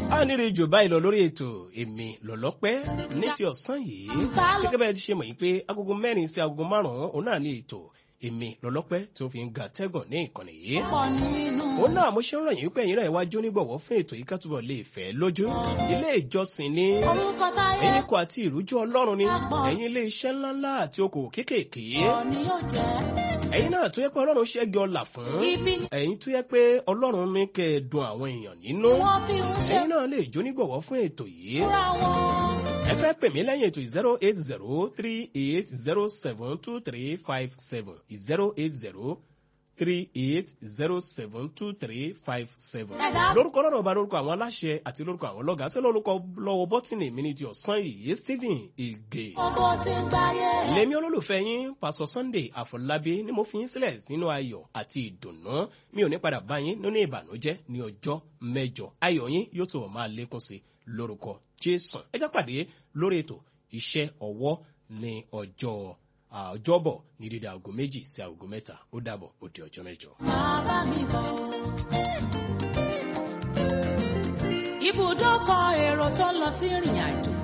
a nírí jù báyìí lọ lórí ètò èmi lọ́lọ́pẹ́ ní ti ọ̀sán yìí gẹ́gẹ́ bẹ́ẹ̀ ti ṣe mọ̀ yìí pé agogo mẹ́rin sí agogo márùn-ún òun náà ní ètò èmi lọ́lọ́pẹ́ tó fi ń ga tẹ́gàn ní ìkànnì yìí. òun náà mo ṣe ń ràn yín pé ẹ̀yin náà wá jónígbọ̀wọ́ fún ètò yìí ká túbọ̀ lè fẹ́ lójú. ilé ìjọsìn ni ẹ̀yin kọ àti ìrújú ọlọ́run ni ẹ̀yin ilé iṣẹ́ ńláńlá àti okòwò kéékèèké. ẹ̀yin náà tó yẹ pé ọlọ́run ṣẹ́gi ọlà fún. ẹ̀yin tó yẹ pé ọlọ́run ní kẹ́ ẹ dùn àwọn èèyàn nínú. ẹ̀yin náà lè jónígbọ̀wọ́ fún ètò yìí. ẹ fẹ́ pè mí lẹ́yìn ètò zero eight zero three eight zero seven two three five seven zero eight zero three eight zero seven two three five seven. lórúkọ lọ́rọ̀ ọba lórúkọ àwọn aláṣẹ àti lórúkọ àwọn lọ́gàá tí lórúkọ lọ́wọ́ bọ́tìnì mi ní ti ọ̀sán yìí stephen ige. lèmi olólùfẹ́ yín pásọ sunday àfọlábí ni mo fi yín sílẹ̀ nínú ayọ̀ àti ìdùnnú mi ò ní padà bá yín nínú ìbànújẹ́ ní ọjọ́ mẹ́jọ ayọ̀ yín yóò tó máa lékún sí lórúkọ jésù ẹ já pàdé lórí ètò iṣẹ́ ọwọ́ ní ọjọ́ ọjọ́bọ̀ ní dídá aago méjì sí aago mẹ́ta ó dàbọ̀ ó di ọjọ́ mẹ́jọ. bàbá mi bọ̀. ibùdókọ̀ èrò tó lọ sí ìrìn àjò